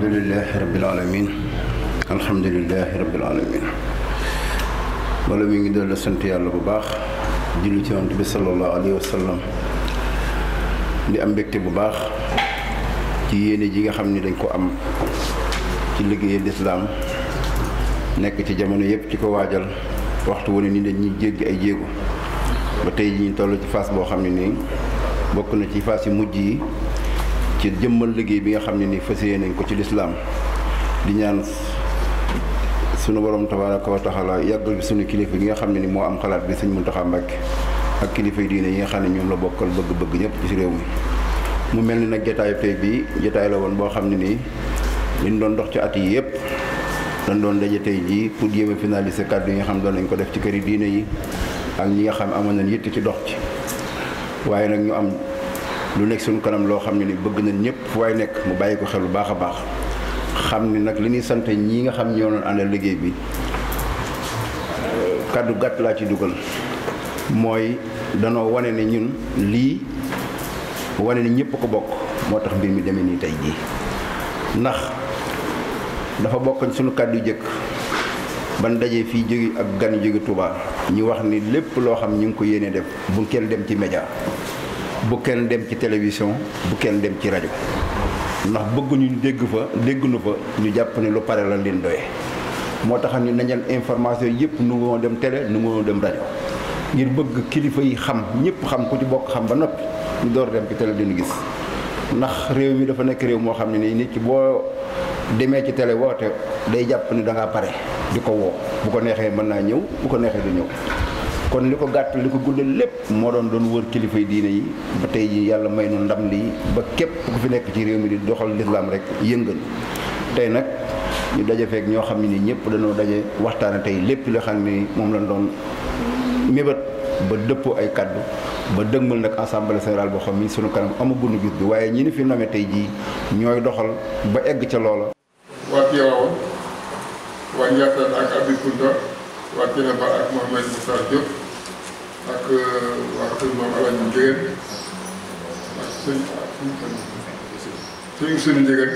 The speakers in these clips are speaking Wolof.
alhamdulilahi rabbil alamin alhamdulilahi rabbil alamin wala mi ngi dolli sant yàlla bu baax julli ci yonent bi sallallahu alayhi wa sallam di am mbégte bu baax ci yéene ji nga xam ni dañ ko am ci liggéeyal lislaam nekk ci jamono yépp ci ko waajal waxtu wu ne ni dañuy jéggi ay jéego ba tey ji ñu toll ci phase boo xam ne nii bokk na ci phase yu mujj yi ci jëmmal liggéey bi nga xam ne nii fas yéene nañ ko ci lislaam di ñaan sunu borom tabaaraka wa taala yàggal bi sunu kilifa gi nga xam ne ni moo am xalaat bi sëñ Muntaxa Mbàkke ak kilifa yi diine yi nga xam ne ñoom la bokkal bëgg-bëgg ñëpp ci réew mi mu mel ni nag jotaayu tey bii jotaay la woon boo xam ne nii liñ doon dox ci at yi yëpp dañ doon daje tey jii pour jéem a finaliser kàddu yi nga xam doon nañ ko def ci këri diine yi ak ñi nga xam amoon nañ yitt ci dox ci waaye nag ñu am lu nekk suñu kanam loo xam ne ni bëgg nañ ñëpp fu waay nekk mu bàyyi ko xel bu baax a baax xam ni nag li ñuy sant ñii nga xam ñoo doon àndal liggéey bi kàddu gàtt laa ci dugal mooy danoo wane ne ñun lii wane ne ñëpp ko bokk moo tax mbir mi demee nii tey jii ndax dafa bokk suñu kàddu yu jëkk ban dajee fii jóge ak gan yu jóge Touba ñu wax ni lépp loo xam ñu ngi ko yéene def bu kenn dem ci média bu kenn dem ci télévision bu kenn dem ci rajo ndax bëgguñu dégg fa dégguñu fa ñu jàpp ne lu pare la leen doye moo tax ni nañal information yëpp nu ngoo dem télé nu ngoo dem rajo ngir bëgg kilifa yi xam ñëpp xam ku ci bokk xam ba noppi ñu door dem ci télé dina gis ndax réew mi dafa nekk réew moo xam ne nii nit ki boo demee ci télé woote day jàpp ni da ngaa pare di ko woo bu ko neexee mën naa ñëw bu ko neexee du ñëw kon li ko gàtt li ko guddal lépp moo doon doon wër kilifa yi diine yi ba tey ji yàlla may nu ndam lii ba képp ku fi nekk ci réew mi di doxal lislaam rek yëngal tey nag ñu daje feek ñoo xam ne ni ñëpp dañoo daje waxtaane tey lépp li xam ne moom lañ doon mébét ba dëppoo ay kaddu ba dëgmal nag assemblée générale boo xam ni sunu kanam amaguñu gis bi waaye ñi ni fi nome tey jii ñooy doxal ba egg ca loola. waa Tiwaawan waa Ndiassane ak Abi Kounta waa Thiénaba ak Mohamed Moussa Diop ak waa kër moom Alaaji Njëgeen ak sëñ sëñ Ousseynou Njëgeen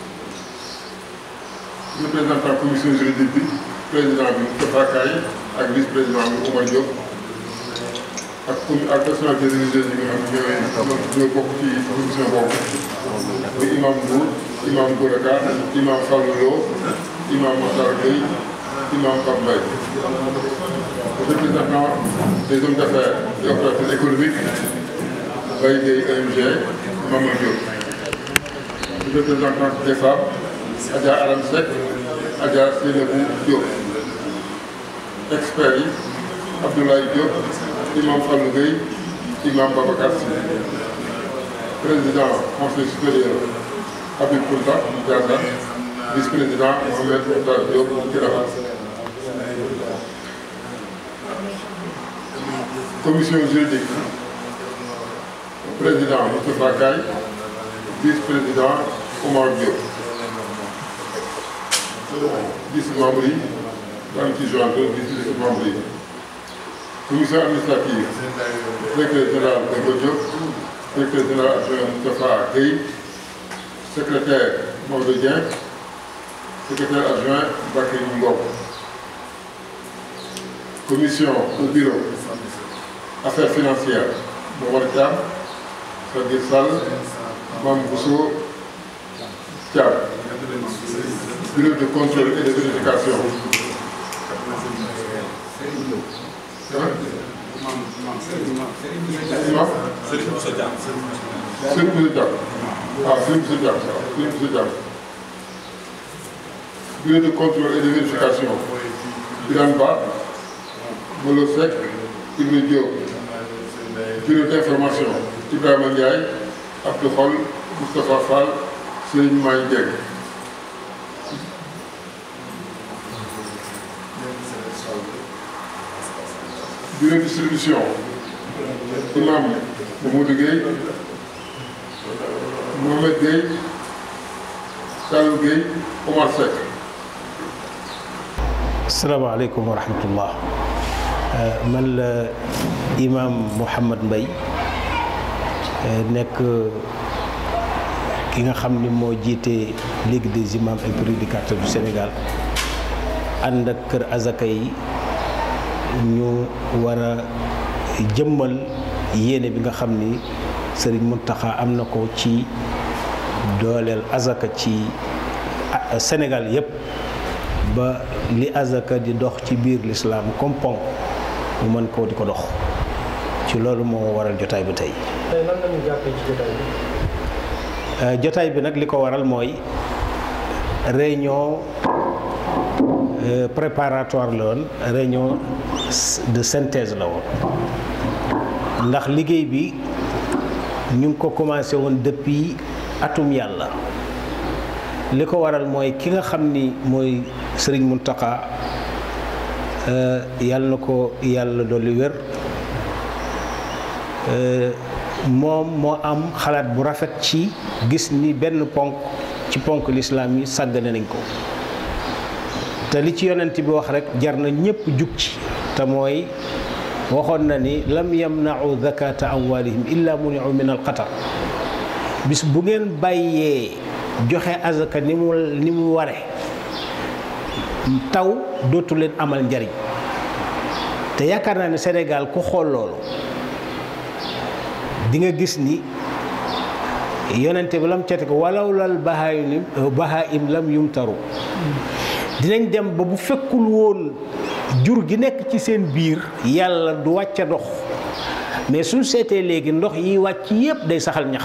représentant commission juridique bi président bi Moustapha Kaye ak vice président bi Oumar Diop ak com ak personnalité religieuse yi nga xam ne ñooy ñoo bokk ci commission boobu muy imam Ndour imam Goraka imam Fallou Lo imam Matar Gueye imam Pape Mbaye représentant des hommes d'affaires et opérateurs économiques Baye Gueye AMG Mamadou Diop représentant des femmes Adja Aram Seck Adja Seynabou Diop experts yi Abdoulaye Diop imam Fallou Gueye imam Babacar Sy président conseil supérieur Habib Kounta Ndiassane vice-président Mohamed Moutar Diop Thiénaba commission juridique président Moustapha Kaye vice-président Omar Diop vice membre yi daan ci joindre vice membre yi commission administrative directeur général Demba Diop directeur général adjoint Moustapha Gueye secrétaire Maodo Dieng secrétaire adjoint Bakary Ngom commission au bureau affaires financières Momar Thiam Sadir Sall Mame Bousso Thiam bureau de contrôle et de vérification imam Serigne Bousso Thiam Serigne Bousso Thiam waaw Serigne Bousso Thiam Serigne Bousso Thiam bureau de contrôle et de vérification Birane Ba Molo Seck Ibra Diop bureau d'information Ibrahima Ndiaye Abdou Khol Moustapha Fall Serigne May Dieng bureau distribution imam Mamadou Gueye Mohamed Gueye Saliou Gueye Omar Seck asalaamaaleykum wa rahmatullah man la imam Mouhamad Mbaye nekk ki nga xam ni moo jiite Ligue des imams et prédicateurs du Sénégal ànd ak kër azaka yi ñu war a jëmmal yéene bi nga xam ni Sëriñ Mountakha am na ko ci dooleel azaka ci Sénégal yépp ba li azaka di dox ci biir lislaam comme ponk mu mën koo di ko dox ci loolu moo waral jotaay bi tey. tey nan lañu jàppee ci jotaay bi. jotaay bi nag li ko waral mooy réunion préparatoire la woon réunion de synthèse la woon ndax liggéey bi ñu ngi ko commencé woon depuis atum yàlla li ko waral mooy ki nga xam ni mooy Sëriñ Mountakha yàlla na ko yàlla dolli wér moom moo am xalaat bu rafet ci gis ni benn ponk ci ponk lislaam yi sàggane nañ ko te li ci yonent bi wax rek jar na ñépp jug ci te mooy waxoon na ni lam yamnau zakata amwalihim illa muniu min alqatar bis bu ngeen bàyyee joxe azaka ni mu ni mu ware taw dootu leen amal njariñ te yaakaar naa ne Sénégal ku xool loolu di nga gis ni yonente bi lam cete ko walaw lal bahaim bahaim lam yumtaru dinañ dem ba bu fekkul woon jur gi nekk ci seen biir yàlla du wàcc dox mais suñ seetee léegi ndox yi wàcc yépp day saxal ñax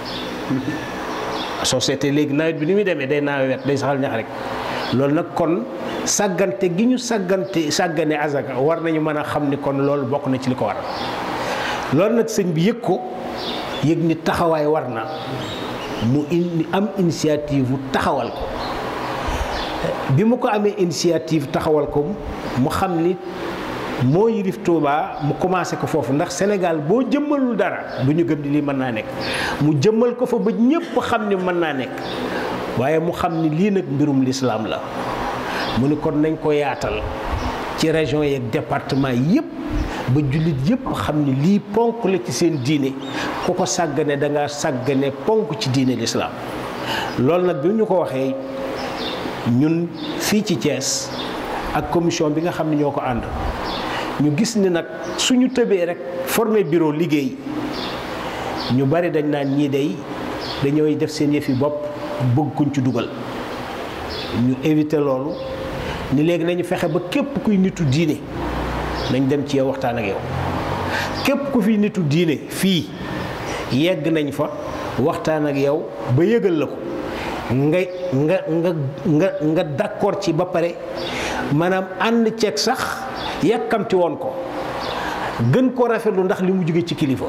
soo seetee léegi nawet bi ni muy demee day nawet day saxal ñax rek loolu nag kon sàggante gi ñu sàggante sàggane azaka war nañu mën a xam ni kon loolu bokk na ci li ko waral loolu nag sëñ bi yëg ko yëg ni taxawaay war na mu indi am initiative bu taxawal ko bi mu ko amee initiative taxawal ko mu xam ni moo yilif Touba mu commencé ko foofu ndax Sénégal boo jëmmalul dara du ñu gëm ni lii mën naa nekk mu jëmmal ko fa ba ñépp xam ni mën naa nekk waaye mu xam ni lii nag mbirum lislaam la mu ni kon nañ ko yaatal ci région yeeg département yépp ba jullit yépp xam ni lii ponk la ci seen diine ku ko sàggane da nga sàggane ponk ci diine lislaam loolu nag bi ñu ko waxee ñun fii ci Thiès ak commission bi nga xam ne ñoo ko ànd ñu gis ni nag suñu tëbee rek formé bureau liggéey ñu bari dañ naan ñii day dañooy def seen yëfi bopp bëgg kuñ ci dugal ñu éviter loolu ni léegi nañu fexe ba képp kuy nitu diine nañ dem ci yow waxtaan ak yow képp ku fi nitu diine fii yegg nañ fa waxtaan ak yow ba yëgal la ko nga nga nga nga nga d'accord ci ba pare maanaam ànd ceeg sax yàkkamti woon ko gën ko rafetlu ndax li mu jóge ci kilifa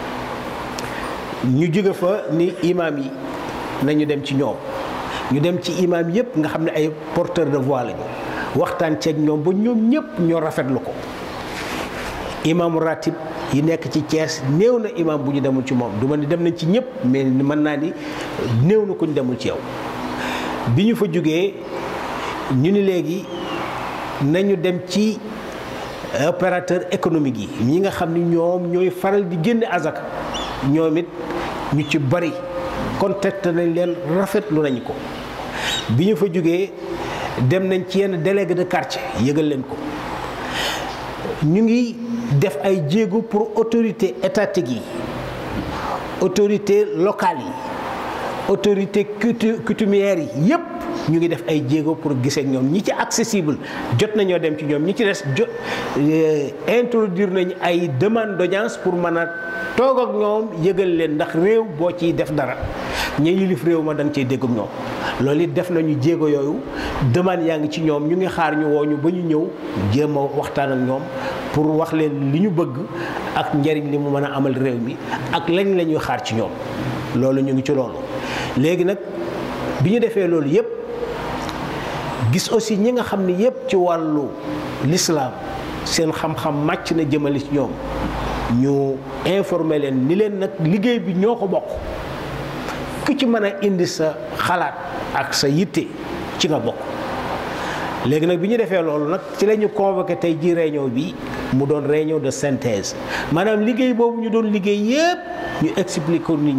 ñu jóge fa ni imaam yi nañu dem ci ñoom ñu dem ci imaam yépp nga xam ne ay porteur de voix lañu waxtaan ceeg ñoom ba ñoom ñépp ñoo rafetlu ko imaamu ratib yi nekk ci Thiès néew na imaam bu ñu demul ci moom du ma ni dem nañ ci ñépp mais mën naa ni néew na ku ñu demul ci yow bi ñu fa jógee ñu ni léegi nañu dem ci opérateur économique yi ñi nga xam ni ñoom ñooy faral di génne azaka ñoom it ñu ci bari contacté nañ leen rafetlu nañ ko bi ñu fa jógee dem nañ ci yenn délégué de quartier yëgal leen ko ñu ngi def ay jéego pour autorité étatique yi autorité locale yi autorité coutumière yi yépp ñu ngi def ay jéego pour gisee ak ñoom ñi ci accessible jot nañoo dem ci ñoom ñi ci des jot introduire nañ ay demande d'audience pour mën a toog ak ñoom yëgal leen ndax réew boo ciy def dara ña yilif réew ma da nga cey dégg ak ñoom loolu it def nañu jéego yooyu demande yaa ngi ci ñoom ñu ngi xaar ñu woo ñu ba ñu ñëw jéem a waxtaan ak ñoom pour wax leen li ñu bëgg ak njariñ li mu mën a amal réew mi ak lañ la ñuy xaar ci ñoom loolu ñu ngi ci loolu léegi nag bi ñu defee loolu yépp gis aussi ñi nga xam ne yépp ci wàllu lislaam seen xam-xam màcc na jëmale ci ñoom ñu informer leen ni leen nag liggéey bi ñoo ko bokk ku ci mën a indi sa xalaat ak sa yitte ci nga bokk léegi nag bi ñu defee loolu nag ci la ñu convoqué tey ji réunion bi mu doon réunion de synthèse maanaam liggéey boobu ñu doon liggéey yépp ñu expliqué ko nit ñi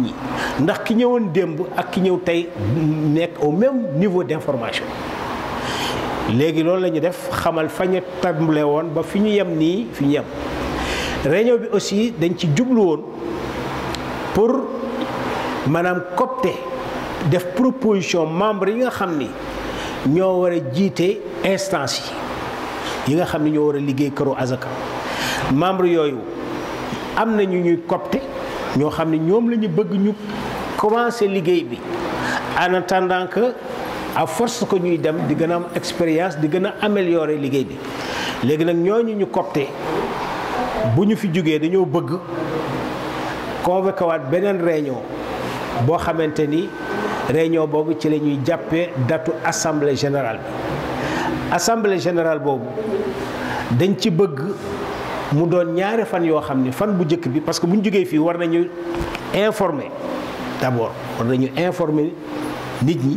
ndax ki ñëwoon démb ak ki ñëw tey nekk au même niveau d'information léegi loolu la ñu def xamal fa ñu tàmbale woon ba fi ñu yem nii fi ñu yem réunion bi aussi dañ ci jublu woon pour maanaam copter def proposition membre yi nga xam ni ñoo war a jiite instance yi yi nga xam ni ñoo war a liggéey këru Azaka membre yooyu am na ñu ñuy copter ñoo xam ne ñoom la ñu bëgg ñu commencer liggéey bi en attendant que à force que ñuy dem di gën a am expérience di gën a améliorer liggéey bi léegi nag ñooñu ñu copter bu ñu fi jógee dañoo bëgg convoqué waat beneen réunion boo xamante ni réunion boobu ci la ñuy jàppee datu assemblée générale bi assemblée générale boobu dañ ci bëgg mu doon ñaari fan yoo xam ni fan bu njëkk bi parce que bu ñu jógee fii war nañu informer d'abord war nañu informer nit ñi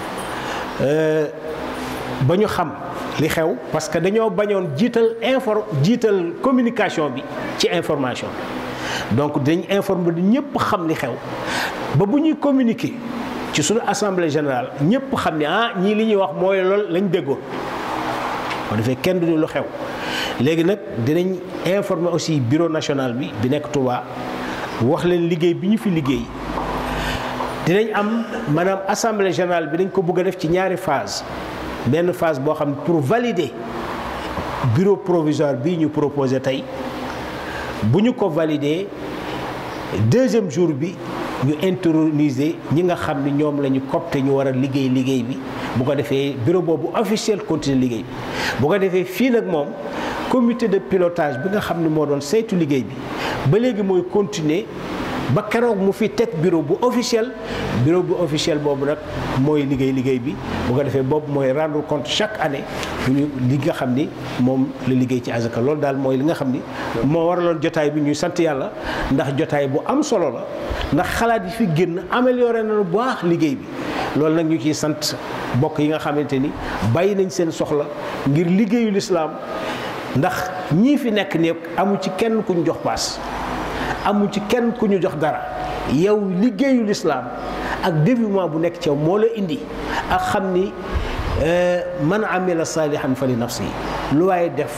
ba ñu xam li xew parce que dañoo bañoon jiital infor jiital communication bi ci information bi donc dañ informer du ñëpp xam li xew ba bu ñuy communiquer ci suñu assemblée générale ñëpp xam ne ah ñii li ñuy wax mooy lool lañ déggoon bu defee kenn du lu xew léegi nag dinañ informer aussi bureau national bi bi nekk Touba wax leen liggéey bi ñu fi liggéey dinañ am maanaam assemblée générale bi dañ ko bëgg a def ci ñaari phase benn phase boo xam ne pour valider bureau provisoire bii ñu proposé tey bu ñu ko valider deuxième jour bi ñu introniser ñi nga xam ni ñoom la ñu copte ñu war a liggéey liggéey bi bu ko defee bureau boobu officiel continuer liggéey bi bu ko defee fii nag moom comité de pilotage bi nga xam ne moo doon saytu liggéey bi ba léegi mooy continuer ba keroog mu fi teg bureau bu officiel bureau bu officiel boobu nag mooy liggéey liggéey bi bu ko defee boobu mooy rendre compte chaque année ñu li nga xam ni moom la liggéey ci azaka loolu daal mooy li nga xam ni moo waraloon jotaay bi ñuy sant yàlla ndax jotaay bu am solo la ndax xalaat yi fi génn amélioré na lu baax liggéey bi loolu nag ñu ciy sant bokk yi nga xamante ni bàyyi nañ seen soxla ngir liggéeyu lislaam ndax ñii fi nekk ne amu ci kenn ku ñu jox paas amu ci kenn ku ñu jox dara yow liggéeyu lislaam ak dévouement bu nekk ci yow moo la indi ak xam ni man amila saalihan fa li nafsi lu waaye def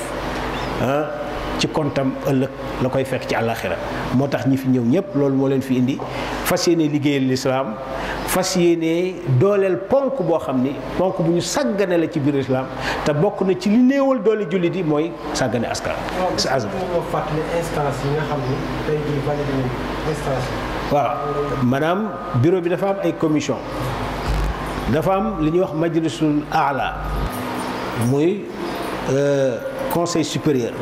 ci kontam ëllëg la koy fekk ci àllaaxira moo tax ñi fi ñëw ñëpp loolu moo leen fi indi fas yéene liggéeyal lislaam fas yéene dooleel ponk boo xam ni ponk bu ñu sàggane la ci biir lislaam te bokk na ci li néewal doole jullit yi mooy sàggane askan si azam moo fàttali instance yi nga xam ni tey jii validé nañu instance yi waaw maanaam bureau bi dafa am ay commission dafa am li ñuy wax majlisul aala muy conseil supérieur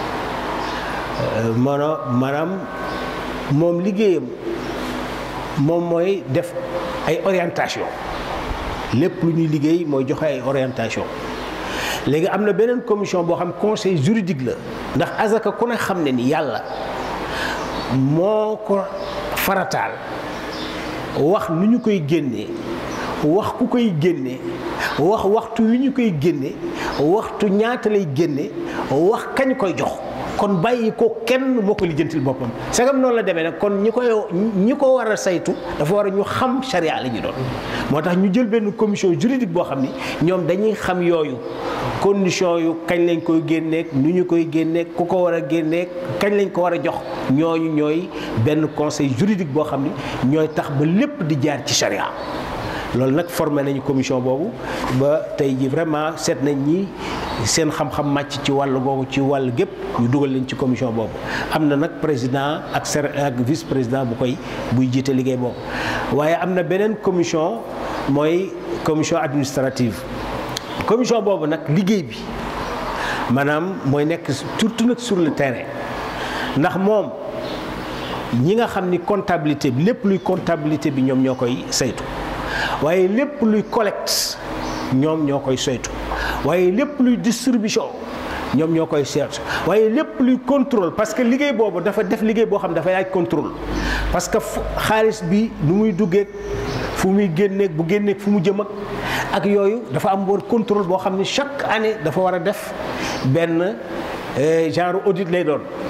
maanaam maanaam moom liggéeyam moom mooy def ay orientation lépp lu ñuy liggéey mooy joxe ay orientation léegi am na beneen commission boo xam conseil juridique la ndax azaka ku ne xam ne ni yàlla moo ko farataal wax nu ñu koy génnee wax ku koy génnee wax waxtu wi ñu koy génne waxtu ñaata lay génne wax kañ koy jox kon bàyyi ko kenn moo ko lijjantil boppam sagam noonu la demee nag kon ñi koy ñi ko war a saytu dafa war a ñu xam charia la ñu doon moo tax ñu jël benn commission juridique boo xam ni ñoom dañuy xam yooyu condition yu kañ lañ koy génneek nu ñu koy génneek ku ko war a génneek kañ lañ ko war a jox ñooñu ñooy benn conseil juridique boo xam ni ñooy tax ba lépp di jaar ci charia loolu nag formé nañu commission boobu ba tey ji vraiment seet nañ ñi seen xam-xam màcc ci wàll googu ci wàll gépp ñu dugal leen ci commission boobu am na nag président ak ser ak vice président bu koy buy jiite liggéey boobu waaye am na beneen commission mooy commission administrative commission boobu nag liggéey bi maanaam mooy nekk surtout nag sur le terrain ndax moom ñi nga xam ni comptabilité bi lépp luy comptabilité bi ñoom ñoo koy saytu waaye lépp luy collecte ñoom ñoo koy saytu waaye lépp luy distribution ñoom ñoo koy seet waaye lépp luy contrôle parce que liggéey boobu dafa def liggéey boo xam dafa laaj contrôle parce que xaalis bi nu muy duggee fu muy génneeg bu génneeg fu mu jëm ak ak yooyu dafa am war contrôle boo xam ne chaque année dafa war a def benn genre audit lay doon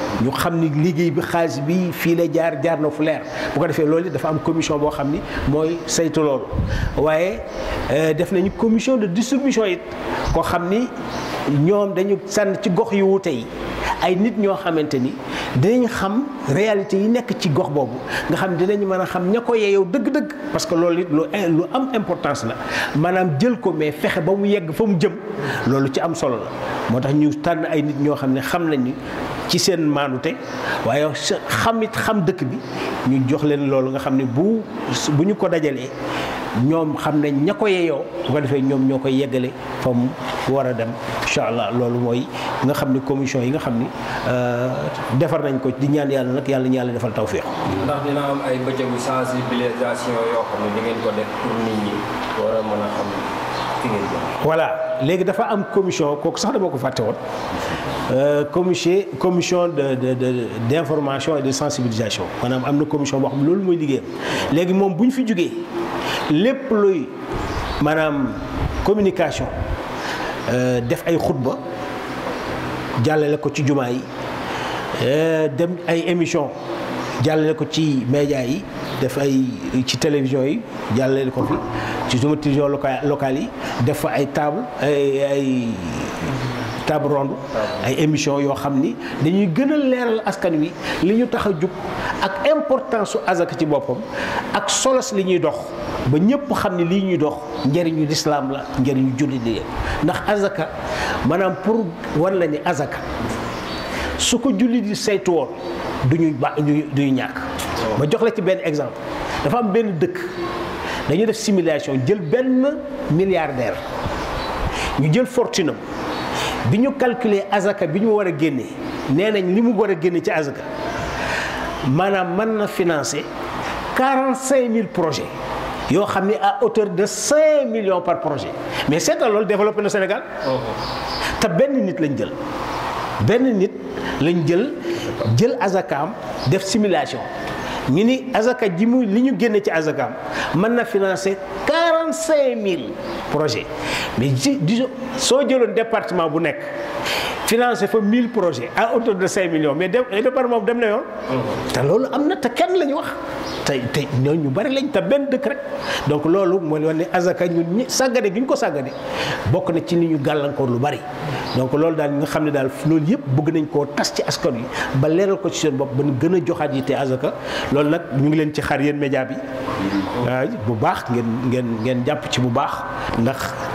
ñu xam ni liggéey bi xaalis bi fii la jaar jaar na fu leer bu ko defee loolu it dafa am commission boo xam ni mooy saytu loolu waaye def nañu commission de distribution it koo xam ni ñoom dañu sànn ci gox yu wuute yi ay nit ñoo xamante ni dinañ xam réalité yi nekk ci gox boobu nga xam dinañ mën a xam ña ko yeeyow dëgg-dëgg parce que loolu it lu lu am importance la maanaam jël ko mais fexe ba mu yegg fa mu jëm loolu ci am solo la moo tax ñu tànn ay nit ñoo xam ne xam nañ ni ci seen maanute waaye xam it xam dëkk bi ñu jox leen loolu nga xam ne bu bu ñu ko dajalee ñoom xam nañ ña ko yeeyoo bu ko defee ñoom ñoo koy yeggale fa mu war a dem incha allah loolu mooy nga xam ni commission yi nga xam ni defar nañ ko di ñaan yàlla nag yàlla ñu yàlla defal tawféex. ndax dina am ay bëccëgu sensibilisation yoo xam ne di ngeen ko def pour nit ñi war a mën a xam fi ngeen jëm. voilà léegi dafa am commission kooku sax dama ko fàtte woon commission commission de de de d' information et de sensibilisation maanaam am na commission boo xam ne loolu mooy liggéeyam léegi moom bu ñu fi jógee lépp luy maanaam communication def ay xutba jàllale ko ci jumaa yi dem ay émission jàllale ko ci média yi def ay ci télévision yi jàllale ko fi ci suma télévision local locale yi def fa ay table ay ay table ronde ay émission yoo xam ni dañuy gën a leeral askan wi li ñu tax a jug ak importance su azaka ci boppam ak solos li ñuy dox ba ñëpp xam ni lii ñuy dox njëriñu lislaam la njëriñu jullit li ndax azaka maanaam pour wan la ni azaka su ko jullit yi saytu woon duñu ba duñu ñàkk ma jox la ci benn exemple dafa am benn dëkk dañu def simulation jël benn milliardaire ñu jël fortune am bi ñu calculer azaka bi ñu war a génne nee nañ li mu war a génne ci azaka maanaam mën na financer quarante cinq mille projets yoo xam ni à hauteur de cinq millions par projet mais seetal loolu développé na Sénégal te benn nit lañ jël benn nit lañ jël jël azakaam def simulation ñu ni azaka ji mu li ñu génne ci azakaam mën na financer quarante cinq mille projets mais ji disons soo jëloon département bu nekk financé fa 1000 projets à hauteur de 5 millions mais département boobu dem na yoon. te loolu am na te kenn la ñu wax. te te ñooñu ñu bari lañ te benn dëkk rek donc loolu mooy wane ne azaka ñun ñi sàggane gi ñu ko sàggane bokk na ci li ñu gàllankoor lu bari. donc loolu daal nga xam ne daal loolu yëpp bëgg nañ koo tas ci askan wi ba leeral ko ci seen bopp ba ñu gën a joxaat yi te azaka loolu nag ñu ngi leen ci xar yéen média bi. waaw bu baax ngeen ngeen ngeen jàpp ci bu baax ndax